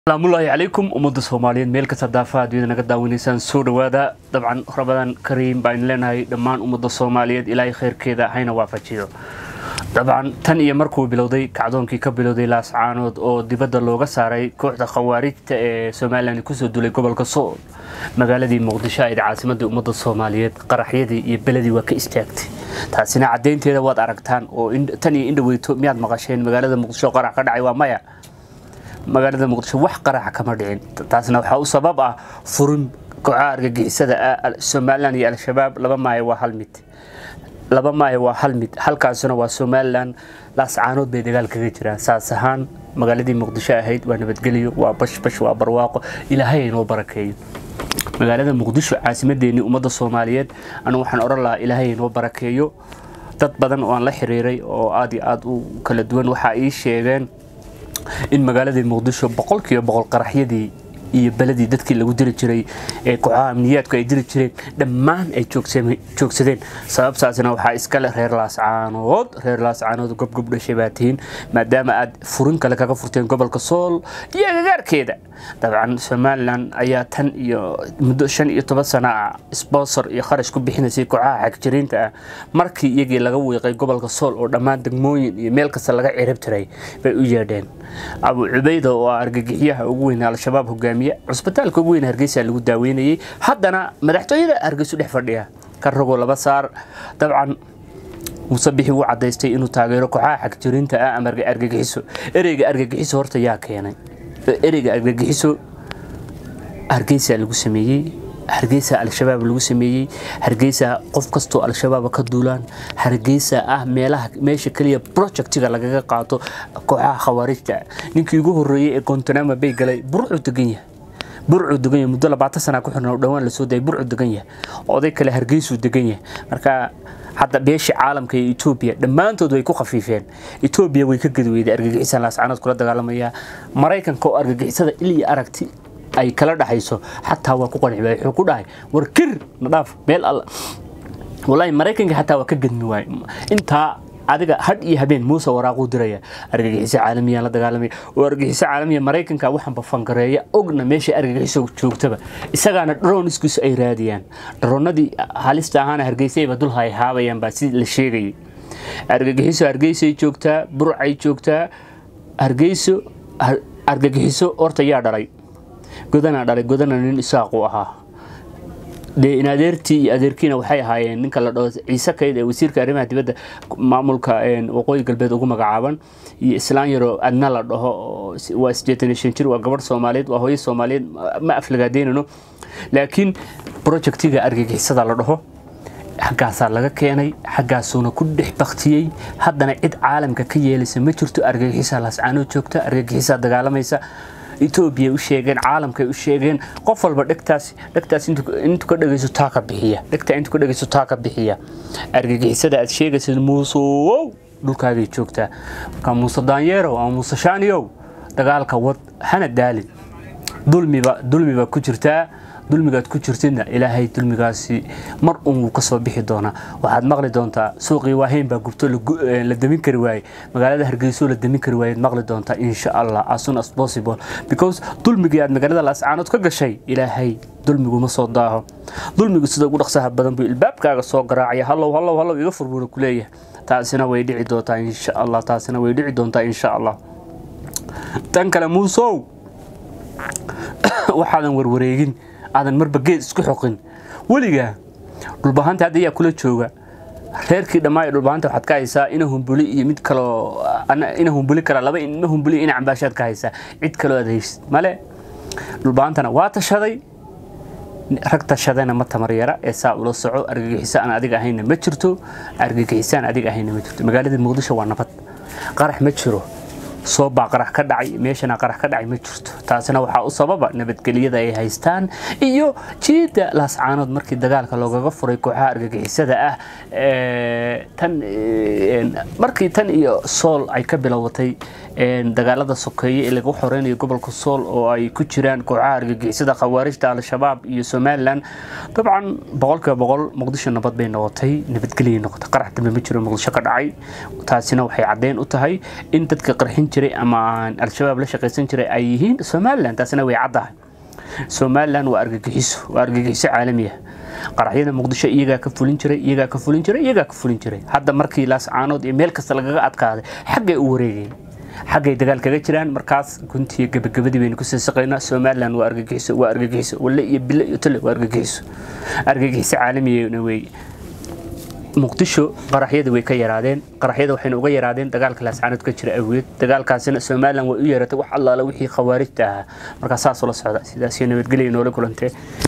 asalaamullaahi calaykum ummadda soomaaliyeed meel kasta daafaha adduunyada naga daawanaysaan soo dhowaada dabcan ramadaan kariim baan leenahay dhammaan ummadda soomaaliyeed ilaahay khayrkeeda hayna waafajiyo dabcan tan iyo markuu bilowday kacdoonkii ka bilowday laascaanood oo dibadda looga saaray kooxda khawaarijta ee somalilan kusoo dulay gobolka sool magaaladii muqdisho ayd caasimadii ummadda soomaaliyeed qaraxyadii iyo beledii waa ka istaagtay taasina caddaynteeda waad aragtaan oo tan iyo indhaweyto miyaad maqasheen magaalada muqdisho qarax ka dhacay waa maya magaalada muqdisho wax qaraxa kama dhicin taasna waxaa u sabab ah furin kooxaha argagixisada somalilan iyo al-shabaab laba maayo waa hal mid laba maayo waa hal mid halkaasuna waa somalilan laascaanood bay dagaal kaga jiraan saas ahaan magaaladii muqdisho ahayd waa nabadgelyo waa bashbash waa barwaaqo ilaahay inoo barakeeyo magaalada muqdisho caasimadeenii ummadda soomaaliyeed anu waxaan odhan lahaa ilaahay inoo barakeeyo dad badan oo aan la xiriiray oo aad iyo aad u kala duwan waxaa ii sheegeen in magaaladii muqdisho boqolkiiba boqol qaraxyadii iyo beledii dadkii lagu diri jiray ee kooxaha amniyaadku ay diri jireen dhammaan ay joogsadeen sababtaasna waxaa iskale reer laascaanood reer laascaanood gobgob dhashay baa tihiin maadaama aad furin kale kaga furteen gobolka sool iyo agagaarkeeda dabcan somalilan ayaa tan iyo muddo shan iyo toban sana ah sponsor iyo kharash ku bixinaysay kooxaha xagjiriinta ah markii iyagii laga wiiqay gobolka sool oo dhammaan degmooyin iyo meel kasta laga cirib tiray bay u yeedheen abu cubeyda oo ah argagixiyaha ugu weyn al-shabaab hogaamiye cusbitaalka ugu weyn hargeysa lagu daaweynayay haddana madaxtooyada hargeysu dhex fadhiya ka rogo laba saar dabcan muuse bixi wuu cadaystay inuu taageero kooxaha xagjiriinta ah ama argagixiso ereyga argagixiso horta yaa keenay ereyga argagixiso hargeysa lagu sameeyey hargeysa al-shabaab lagu sameeyey hargeysa qof kastoo al-shabaab ka duulaan hargeysa ah meelaha meesha keliya projectiga lagaga qaato kooxaha khawaarijta ninkii ugu horeeyey ee gontanama bay galay burcuu degan yahay burcuu degan yahay muddo labaatan sana ku xirna dhowaan lasoo dayay burcuu degan yahay oday kale hargeysuu degan yahay marka hadda beeshii caalamka iyo etoobiya dhammaantood way ku khafiifeen etoobiya way ka gadweyday argagixisaan laascaanood kula dagaalamaya maraykanka oo argagixisada il iyo aragti ay kala dhaxayso xataa waa ku qanci waay wuxuu ku dhahay war kir na dhaaf meel alla wallaahi maraykanka xataa waa ka gadmi waaye intaa adiga hadh iyo habeen muuse waraaquu diraya argagixiso caalamiya la dagaalamaya oo argagixiso caalamiya maraykanka waxanba fangareeya ogna meesha argagixiso joogtaba isagaana dharoniskiisu ay raadiyaan dharoonadii halista ahaana hargeysayba dul hay haabayaan baa si la sheegayay argagixiso hargeysay joogtaa burcay joogtaa hargeyso argagixiso horta yaa dhalay godana dhalay godana nin isaaqu ahaa dee in adeertii iyo adeerkiina waxay ahaayeen ninka la dhaho ciise kayd ee wasiirka arrimaha dibadda maamulka waqooyi galbeed ugu magacaaban iyo islaan yaroo adna la dhaho waa sideetan iyo shan jir waa gabadh soomaaliyeed waa hooyo soomaaliyeed ma aflagaadeynano laakiin projectiga argagixisada la dhaho xaggaasaa laga keenay xaggaasuuna ku dhex baktiyey haddana cid caalamka ka yeelaysa ma jirto argagixisaa laascaanood joogta argagixisaa dagaalamaysa etoobiya u sheegeen caalamkay u sheegeen qof walba dhegtaas dhegtaas intu ka dhegayso taa ka bixiya dhegtaa intu ka dhegayso taa ka bixiya argagixisada aad sheegaysid muusowow dhulkaagay joogtaa marka muuse daanyeerow ama muuse shaaniyow dagaalka wad hana daalin dulmiba dulmiba ku jirtaa dulmigaad ku jirtidna ilaahay dulmigaasi mar un wuu ka soo bixi doonaa waxaad maqli doontaa suuqii waahayn baa gubto la damin kari waaye magaalada hargeyso la damin kari waayeed maqli doontaa insha allah as soon as possible because dulmigii aad magaalada laascaanood ka gashay ilaahay dulmiguma soo daaho dulmigu sida ugu dhaqsaha badan buu ilbaabkaaga soo garaacaya hallow hallow hallow iga furbuuna ku leeyahay taasina way dhici doontaa insha allah taasina way dhici doontaa insha allah tan kale muusow waxaadan warwareegin aadan marba geed isku xoqin weligaa dhulbahanta hadda ayaa kula jooga reerkii dhammaa ee dhulbahanta waxaad ka haysaa ina humbuli iyo mid kaloo ina humbuli kara laba ina humbuli ina cambaashaad ka haysaa cid kaloo aad haysid male dhulbahantana waa tashaday rag tashadayna ma tamar yara ee saa ula soco argagixiso aan adiga ahayna ma jirto argagixisaan adiga ahayna ma jirto magaalada muqdisho waa nabad qarax ma jiro soo baa qarax ka dhacay meeshana qarax ka dhacay ma jirto taasina waxaa u sababa nabadgelyada ay haystaan iyo jiidda laascaanood markii dagaalka loogaga furay kooxaha argagixisada ah tan markii tan iyo sool ay ka bilowatay dagaalada sokeeye ee lagu xoreynayo gobolka sool oo ay ku jiraan kooxaha argagixisada khawaarijta al-shabaab iyo somalilan dabcan boqolkiiba boqol muqdisho nabad bay noqotay nabadgelyay noqotay qarax dambe ma jiro muqdisho ka dhacay taasina waxay caddeyn u tahay in dadka qarxin jiray ama aan al-shabaab la shaqaysan jiray ay yihiin somalilan taasina way caddahay somalilan waa argagixiso waa argagixiso caalamiya qaraxyada muqdisho iyagaa ka fulin jiray iyagaa ka fulin jiray iyagaa ka fulin jiray hadda markii laascaanood iyo meel kasta lagaga adkaaday xaggay u wareegeen xaggay dagaal kaga jiraan markaas guntiiyo gabagabadii baynu kusii saqaynaa somalilan waa argagixiso waa argagixiso walle iyo bille iyo tole waa argagixiso argagixiso caalamiyana weeye muqdisho qaraxyada way ka yaraadeen qaraxyada waxayna uga yaraadeen dagaalka laascaanood ka jira awgeed dagaalkaasina somalilan way u yeeratay wax allaala wixii khawaarijta ahaa markaa saasoo la socda sidaas iyo nabadgelya noola kulantee